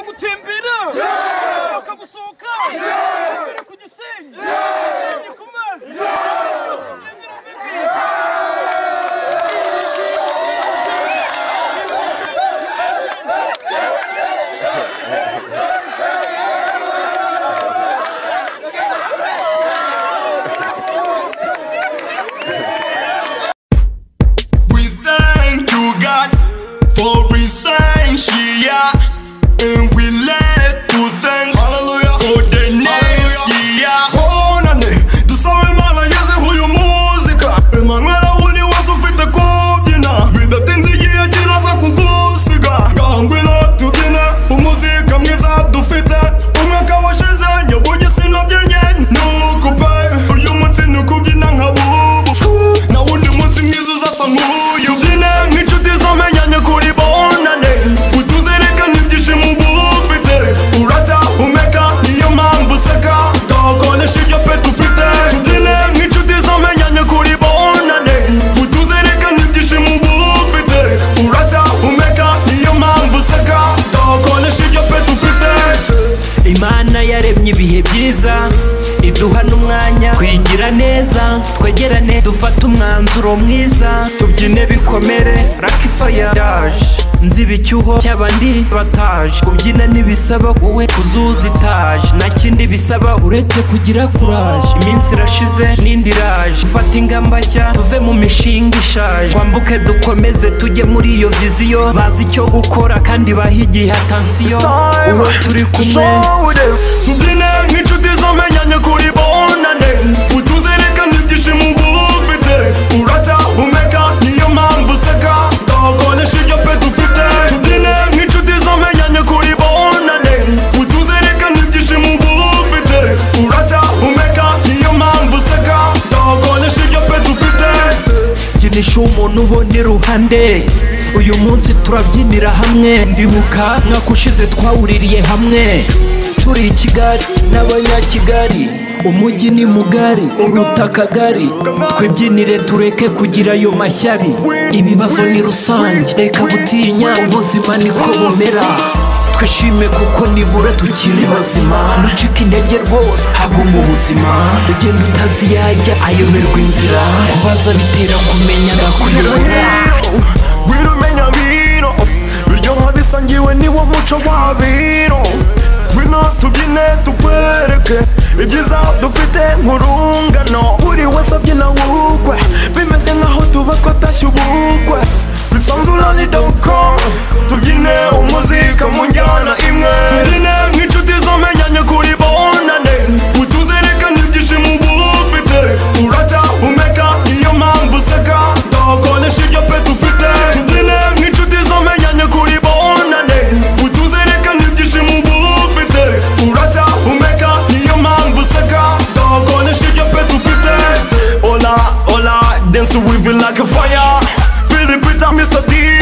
gutembera gusohoka gusohoka gutembera ku gisenyi gisenyi ku mazi kigendera mbere We thank you, God, for essential, and we like to thank Hallelujah for the next year. Honane, dusawe mana yeze huyu muzika Emanuela uni wasufite kubyina bidatinze igihe kiraza kugusiga ngahangwina tubyine umuzika mwiza dufite umwaka washize nyabugisi nabyenye nukupe uyu munsi ni ukubyina nka bubu na wundi munsi mwiza uzasa nk'uyu ubyine nk'inshuti zamenyanye kuri bonane utuzirikane ibyishimo uba ufite uracyahumeka niyo mpamvu useka gakoresha ibyo pe tufite tubyine nk'inshuti zamenyanye kuri bonane utuzirikane ibyishimo uba ufite uracyahumeka niyo mpamvu useka gakoresha ibyo pe tufite imana yaremye ibihe byiza iduha n'umwanya kwigira neza twegerane dufate umwanzuro mwiza tubyine bikomere raki faya yaje nzi icyuho cy'abandi bataje kubyina ntibisaba wowe kuzuza itaje nta kindi bisaba uretse kugira kuraje iminsi irashize n'indi iraje dufate ingamba nshya tuve mu mishinga ishaje twambuke dukomeze tujye muri iyo viziyo bazi icyo gukora kandi bahigiye atansiyo uwo turi kumwe tubyine nk'inshuti zamenyanye kuri bonane utuzirikane ibyishimo uba ufite uracyahumeka niyo mpamvu useka gakoresha ibyo pe dufite tubyine nk'inshuti zamenyanye kuri bonane utuzirikane ibyishimo uba ufite uracyahumeka niyo mpamvu useka gakoresha ibyo pe dufite byinisha umuntu ubona iruhande uyu munsi turabyinira hamwe ndibuka mwaka ushize twawuririye hamwe turi i kigali n'abanyakigali umujyi ni mugari uruta akagari twibyinire tureke kugira ayo mashyari ibibazo ni rusange reka gutinya ubuzima niko bumera twishime kuko nibura tukiri bazima ntucike intege rwose haguma ubuzima ugenda utazi yajya ayoberwa inzira kubaza bitera kumenya Wira, akuyobora wira umenya biro biryoha bisangiwe niwo muco wa biro wino tubyine tukwereke ibyiza dufite nk'urungano buri wese abyina wukwe bimeze nk'aho tuba twatashye ubukwe bisanzurane doko tubyine umuzika mu njyana imwe tubyine nk'inshuti zamenyanye kuri bonane utuzirikane ibyishimo uba ufite uracyahumeka niyo mpamvu useka gakoresha ibyo pe dufite tubyine nk'inshuti zamenyanye kuri bonane utuzirikane ibyishimo uba ufite uracyahumeka niyo mpamvu useka gakoresha ibyo pe dufite ola ola dance with it like a fire Philip Peter Mr. D